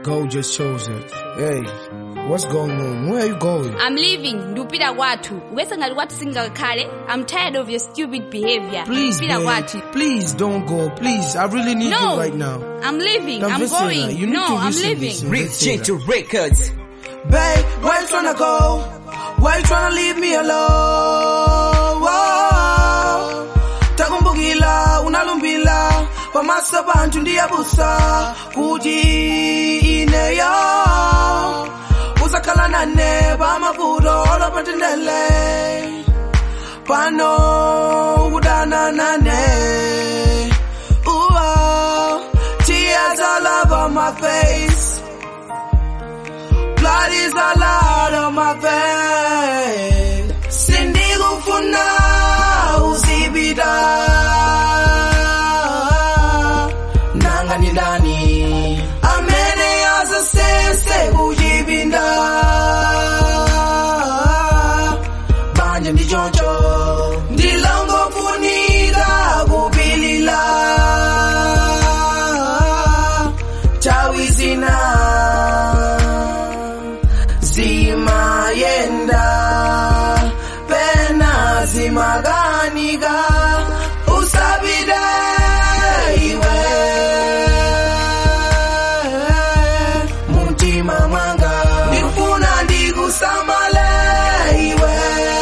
God just chose it. Hey, what's going on? Where are you going? I'm leaving ndupita kwathu ukese ngati kwathu singakhale i'm tired of your stupid behavior Please, ndupita babe. kwathu Please don't go. Please, I really need no you right now. i'm leaving Don't i'm listen, going you need no to i'm listen, leaving listen. Real Gentle Records. Babe, where you tryna go? Why you tryna leave me alone? Whoa. Takumbukila, unalumbila pamaso bantu ndiyabusa kuti ineyo uzakhala nane pamavuto olopatendele pano ukudana nane Ooh, tears all over my face blood is all out of my veins. Sindikufuna uzibida. Nanga ni ndani amene azasese kujibinda. Banje ndi choncho ndilongofunika kupilila. Chawizina zimayenda pena zimaganika usabide iwe mutima mwanga ndikufuna ndikusamale iwe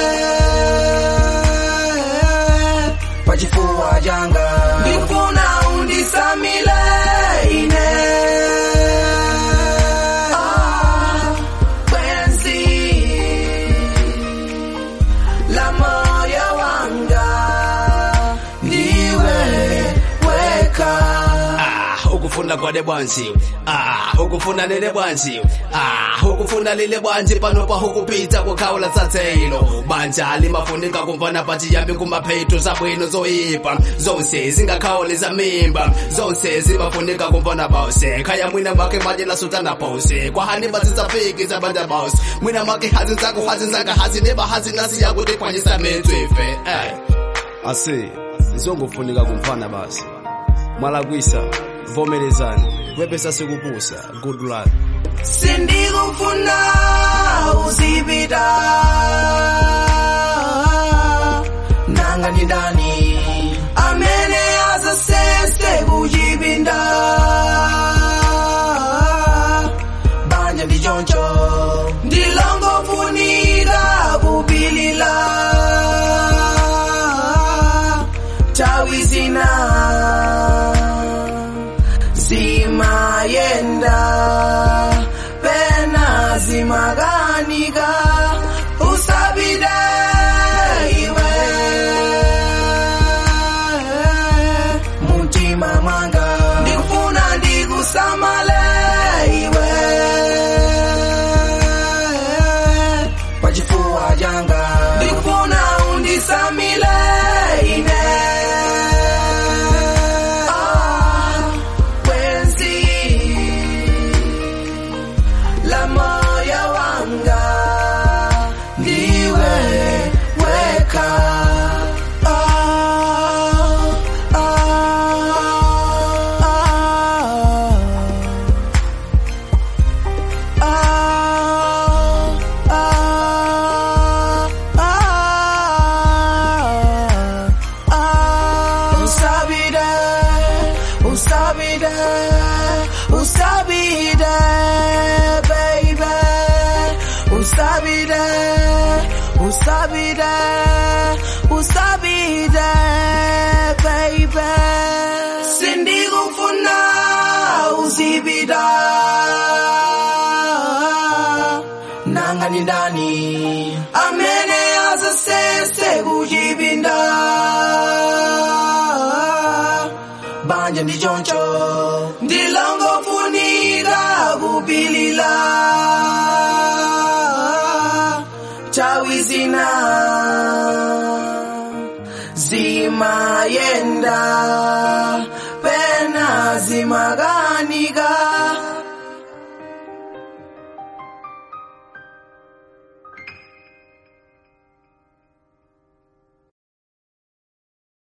pachifuwa changa ndikufuna undisamile ine Ah, penzi la moyo wanga ndiwe weka Ah, ukufuna kwade bwanzi ah ukufuna lele bwanzi ah ukufuna lele bwanzi pano pa ukupita kukhawula tsatselo banja limafunika kumvana pati yambi kumapheto zabwino zoyipa zonse zingakhawuleza mimba zonse zimafunika kumvana bause khaya mwina mwake manje lasutana pause kwahani bazitsafiki zabanja bause mwina mwake hazinzako hazinzanga hazineba hazinasi yakuti kwanyisa metswefe eh ase zongofunika kumfana basi mwalakwisa vomerezani kwepesa sikupusa good luck sindikufuna uzibida nanga ni ndani amene azasese kujibinda banja ndi choncho ndilongofunika kupilila tawizina zimayenda pena zimaganika usabide iwe mutima mwanga ndikufuna ndikusamale iwe pachifuwa changa ndikufuna undisamile ine Ah, penzi la moyo wanga ndiwe weka Ah, ah, ah, ah, ah, ah. Usabide, usabide, usabide, baby. Usabide, usabide, usabide, baby. Sindikufuna uzibida. Nanga ni ndani amene azasese kujibinda banja ndi choncho ndilongofunika kupilila chawizina zimayenda